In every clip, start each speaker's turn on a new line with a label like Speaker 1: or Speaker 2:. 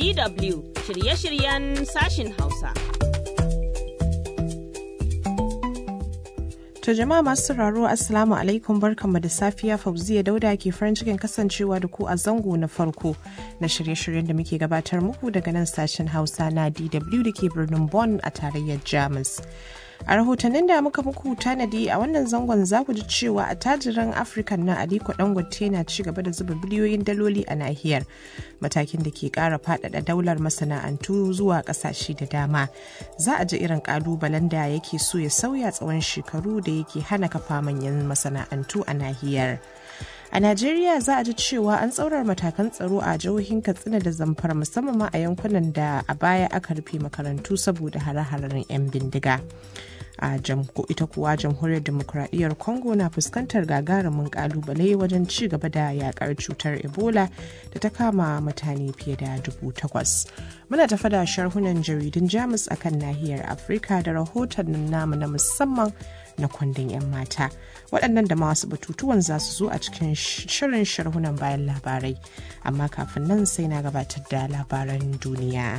Speaker 1: DW shirye-shiryen sashin Hausa.
Speaker 2: To jama'a masu sauraro Assalamu alaikum barkanmu da safiya Fauziya Dauda ke farin cikin kasancewa da ku a zango na farko na shirye-shiryen da muke gabatar muku daga nan sashen Hausa na DW da ke birnin Bonn a tarayyar Jamus. A rahotannin da muka muku tanadi a wannan zangon za ku ji cewa a tajiran Afirka na Aliko Dangote na ci gaba da zuba biliyoyin daloli a nahiyar matakin da ke kara faɗaɗa daular masana'antu zuwa ƙasashe da dama. Za a ji irin ƙalubalen da yake so ya sauya tsawon shekaru da yake hana kafa manyan masana'antu a nahiyar. A Najeriya za a ji cewa an tsaurar matakan tsaro a jihohin Katsina da Zamfara musamman ma a yankunan da a baya aka rufe makarantu saboda hare-haren 'yan bindiga. a ita kuwa jamhuriyar demokuraɗiyyar congo na fuskantar gagarumin kalubale wajen ci gaba da yakar cutar ebola da ta kama mutane fiye da dubu takwas muna tafa da sharhunan jaridun jamus akan nahiyar afirka da rahoton namu na musamman na kwandon 'yan mata waɗannan da masu batutuwan za su zo a cikin shirin sharhunan bayan labarai amma kafin nan sai na gabatar da labaran duniya.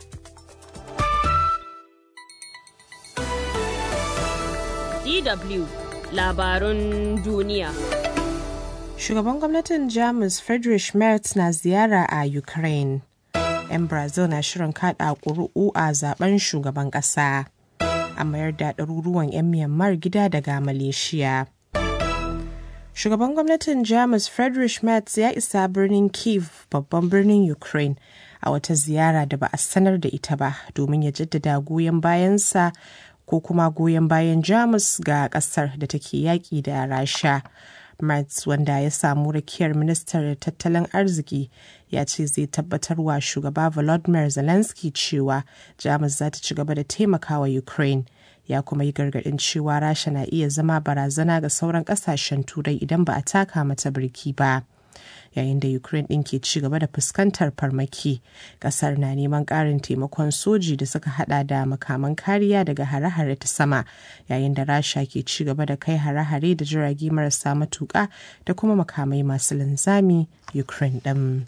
Speaker 1: DW labarun duniya.
Speaker 2: Shugaban gwamnatin Jamus Friedrich Merz na ziyara a Ukraine. 'Yan Brazil na shirin kada ƙuri'u a zaben shugaban ƙasa. A mayar da ɗaruruwan 'yan Myanmar gida daga Malaysia. Shugaban gwamnatin Jamus Friedrich Merz ya isa birnin Kiev babban birnin Ukraine a wata ziyara da ba a sanar da ita ba domin ya jaddada goyon bayansa ko kuma goyon bayan jamus ga kasar da take yaƙi da rasha Mertz wanda ya samu rakiyar ministar tattalin arziki ya ce zai tabbatar wa shugaba volodymyr zelensky cewa jamus za ta ci gaba da taimakawa ukraine ya kuma yi gargaɗin cewa rasha na iya zama barazana ga sauran ƙasashen turai idan ba a taka mata birki ba. yayin da ukraine ɗin ke ci gaba da fuskantar farmaki ƙasar na neman ƙarin taimakon soji da suka hada da makaman kariya daga hare-hare ta sama yayin da rasha ke ci gaba da kai hare-hare da jirage marasa matuƙa da kuma makamai masu linzami ukraine ɗin.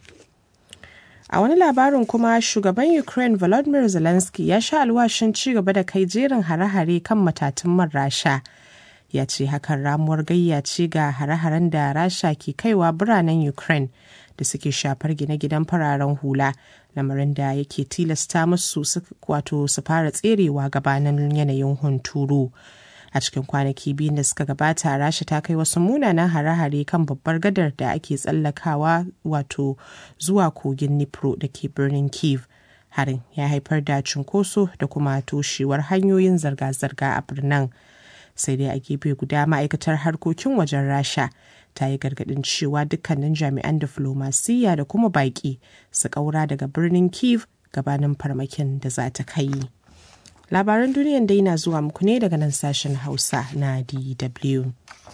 Speaker 2: A wani labarin kuma shugaban Ukraine Volodymyr Zelensky ya sha alwashin ci gaba da kai jerin hare-hare kan matatun man rasha. ya ce hakan ramuwar gayya ce ga hare-haren da rasha ke kaiwa biranen ukraine da suke shafar gine-ginen fararen hula lamarin da yake tilasta musu wato su fara tserewa gabanin yanayin hunturu a cikin kwanaki biyu da suka gabata rasha ta kai wasu munanan hare-hare kan babbar gadar da ake tsallakawa wato zuwa kogin nipro da ke birnin kiev harin ya haifar da cunkoso da kuma toshewar hanyoyin zirga-zirga a birnin sai dai a gefe guda ma'aikatar harkokin wajen rasha ta yi gargadin cewa dukkanin jami'an diflomasiyya da kuma baƙi su ƙaura daga birnin kiev gabanin farmakin da za ta kai labaran duniyan dai na zuwa muku ne daga nan sashen hausa na dw